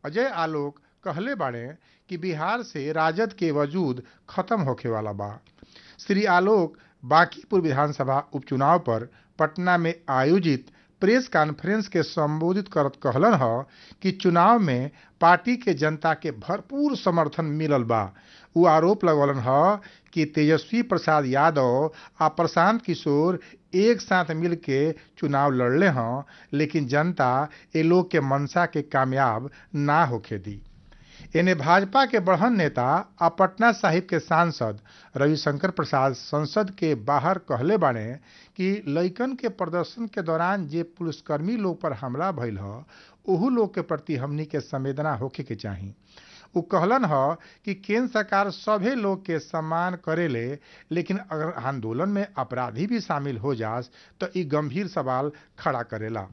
अजय आलोक कहले बाड़े कि बिहार से राजद के वजूद खत्म होखे वाला बा श्री आलोक बांकीपुर विधानसभा उपचुनाव पर पटना में आयोजित प्रेस कॉन्फ्रेंस के संबोधित करत कहलन ह कि चुनाव में पार्टी के जनता के भरपूर समर्थन मिलल बा उ आरोप लगौलन ह कि तेजस्वी प्रसाद यादव आ प्रशांत किशोर एक साथ मिल के चुनाव लड़ले हं लेकिन जनता ए लोग के मंशा के कामयाब ना होखे दी एने भाजपा के बढ़न नेता आ पटना साहिब के सांसद रविशंकर प्रसाद संसद के बाहर कहले बाड़े कि लइकन के प्रदर्शन के दौरान जे पुलिसकर्मी लोग पर हमला भइल ह ओहू लोग के प्रति हमनी के संवेदना होखे के चाही उ कहलन ह कि केंद्र सरकार सभे लोग के सम्मान करेले लेकिन अगर आंदोलन में अपराधी भी शामिल हो जास तो ई गंभीर सवाल खड़ा करेला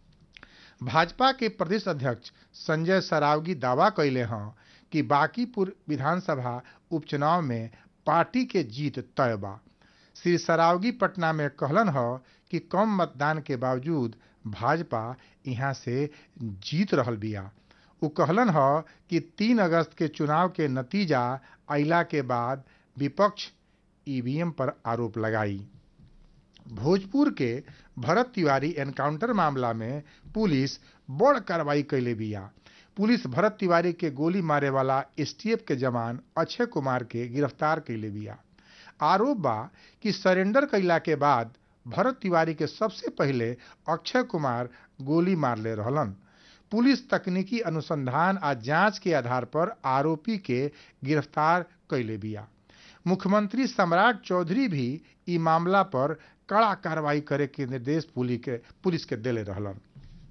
भाजपा के प्रदेश अध्यक्ष संजय सरावगी दावा कैले हैं कि बांकीपुर विधानसभा उपचुनाव में पार्टी के जीत तय बा श्री सरावगी पटना में कहलन ह कि कम मतदान के बावजूद भाजपा यहाँ से जीत रहल बिया उ कहलन ह कि तीन अगस्त के चुनाव के नतीजा अइला के बाद विपक्ष ईवीएम पर आरोप लगाई भोजपुर के भरत तिवारी एनकाउंटर मामला में पुलिस बड़ कार्रवाई कैले बिया पुलिस भरत तिवारी के गोली मारे वाला एसटीएफ के जवान अक्षय कुमार के गिरफ्तार कैले बिया आरोप बा कि सरेंडर कैला के बाद भरत तिवारी के सबसे पहले अक्षय कुमार गोली मारले रहलन पुलिस तकनीकी अनुसंधान आ जांच के आधार पर आरोपी के गिरफ्तार कैले बिया मुख्यमंत्री सम्राट चौधरी भी ई मामला पर कड़ा कार्रवाई करे के निर्देश पुलिस के पुलिस के देले रहलन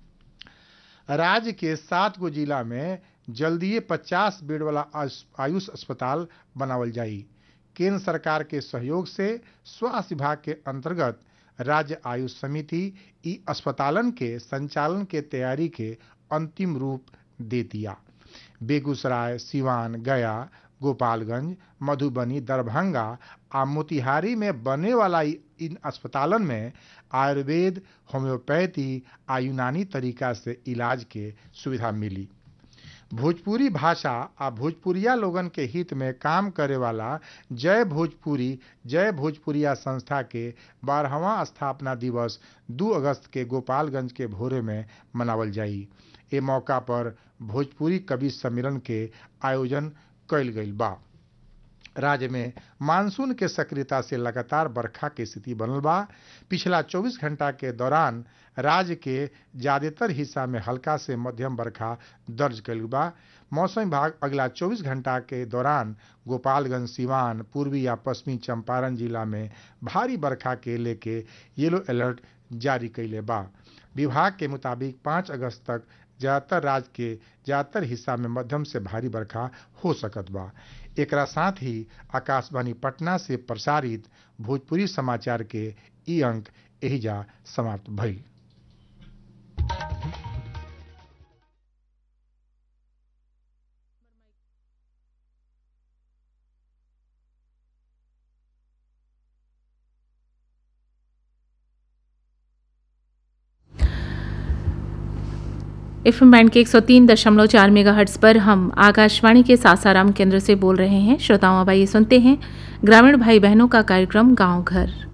राज्य के सात गो जिला में जल्दीए पचास बेड वाला आयुष अस्पताल बनावल जाई केंद्र सरकार के सहयोग से स्वास्थ्य विभाग के अंतर्गत राज्य आयुष समिति ई अस्पतालन के संचालन के तैयारी के अंतिम रूप दे दिया बेगूसराय सिवान गया गोपालगंज मधुबनी दरभंगा आ मोतिहारी में बने वाला इन अस्पतालन में आयुर्वेद होम्योपैथी आ यूनानी तरीका से इलाज के सुविधा मिली भोजपुरी भाषा आ भोजपुरिया लोगन के हित में काम करे वाला जय भोजपुरी जय भोजपुरिया संस्था के बारहवां स्थापना दिवस 2 अगस्त के गोपालगंज के भोरे में मनावल जाई ए मौका पर भोजपुरी कवि सम्मेलन के आयोजन कैल गईल बा राज्य में मानसून के सक्रियता से लगातार बरखा के स्थिति बनल बा पिछला 24 घंटा के दौरान राज्य के ज्यादातर हिस्सा में हल्का से मध्यम बरखा दर्ज कैल बा मौसम विभाग अगला 24 घंटा के दौरान गोपालगंज सिवान पूर्वी या पश्चिमी चंपारण जिला में भारी बरखा के लेके येलो अलर्ट जारी कैले बा विभाग के मुताबिक 5 अगस्त तक ज्यादातर राज्य के ज्यादातर हिस्सा में मध्यम से भारी बरखा हो सकत बा एकरा साथ ही आकाशवाणी पटना से प्रसारित भोजपुरी समाचार के ई अंक एहिजा समाप्त भइल एफ एम बैंड के एक सौ तीन दशमलव चार मेगा हर्ट्स पर हम आकाशवाणी के सासाराम केंद्र से बोल रहे हैं श्रोताओं अब आइए सुनते हैं ग्रामीण भाई बहनों का कार्यक्रम गांव घर